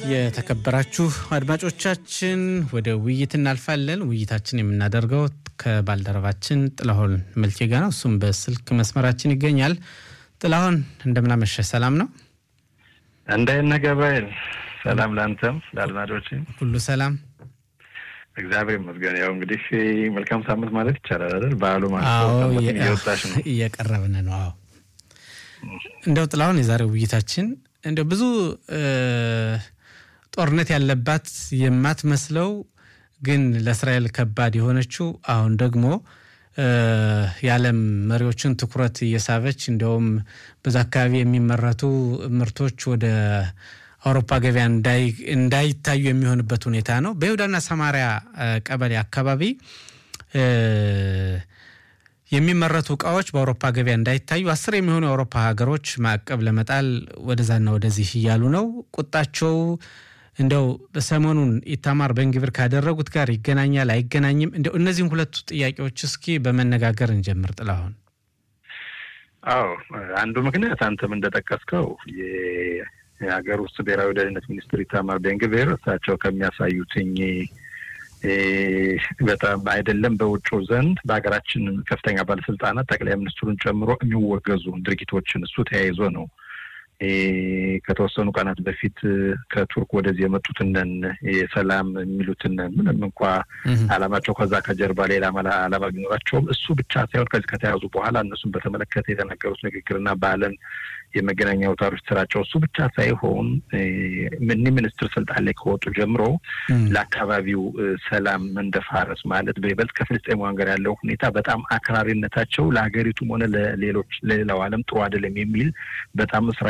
የተከበራችሁ አድማጮቻችን ወደ ውይይት እናልፋለን። ውይይታችን የምናደርገው ከባልደረባችን ጥላሁን መልኬ ጋር ነው። እሱም በስልክ መስመራችን ይገኛል። ጥላሁን እንደምናመሸ ሰላም ነው? እንደነ ገባይል ሰላም ለአንተም ለአድማጮች ሁሉ ሰላም እግዚአብሔር ይመስገን። ያው እንግዲህ መልካም ሳምንት ማለት ይቻላል አይደል? በዓሉ አዎ፣ ማለት እየወጣሽ ነው። እየቀረብን ነው። አዎ እንደው ጥላሁን የዛሬው ውይይታችን እንደው ብዙ ጦርነት ያለባት የማትመስለው ግን ለእስራኤል ከባድ የሆነችው አሁን ደግሞ የዓለም መሪዎችን ትኩረት እየሳበች እንዲያውም በዛ አካባቢ የሚመረቱ ምርቶች ወደ አውሮፓ ገበያ እንዳይታዩ የሚሆንበት ሁኔታ ነው። በይሁዳና ሰማሪያ ቀበሌ አካባቢ የሚመረቱ እቃዎች በአውሮፓ ገበያ እንዳይታዩ አስር የሚሆኑ የአውሮፓ ሀገሮች ማዕቀብ ለመጣል ወደዛና ወደዚህ እያሉ ነው። ቁጣቸው እንደው ሰሞኑን ኢታማር ቤንግቪር ካደረጉት ጋር ይገናኛል አይገናኝም? እንደው እነዚህም ሁለቱ ጥያቄዎች እስኪ በመነጋገር እንጀምር። ጥላሁን። አዎ አንዱ ምክንያት አንተም እንደጠቀስከው የሀገር ውስጥ ብሔራዊ ደህንነት ሚኒስትር ኢታማር ቤንግቪር እሳቸው ከሚያሳዩትኝ በጣም አይደለም በውጭው ዘንድ በሀገራችን ከፍተኛ ባለስልጣናት ጠቅላይ ሚኒስትሩን ጨምሮ የሚወገዙ ድርጊቶችን እሱ ተያይዞ ነው ከተወሰኑ ቀናት በፊት ከቱርክ ወደዚህ የመጡትንን የሰላም የሚሉትን ምንም እንኳ ዓላማቸው ከዛ ከጀርባ ሌላ ዓላማ ቢኖራቸውም እሱ ብቻ ሳይሆን ከዚህ ከተያዙ በኋላ እነሱን በተመለከተ የተናገሩት ንግግርና በዓለም የመገናኛ አውታሮች ስራቸው እሱ ብቻ ሳይሆን ምን ሚኒስትር ስልጣን ላይ ከወጡ ጀምሮ ለአካባቢው ሰላም መንደፋረስ ማለት በይበልጥ ከፍልስጤማውያን ጋር ያለው ሁኔታ በጣም አክራሪነታቸው ለሀገሪቱም ሆነ ለሌሎች ለሌላው ዓለም ጥሩ አይደለም የሚል በጣም እስራኤል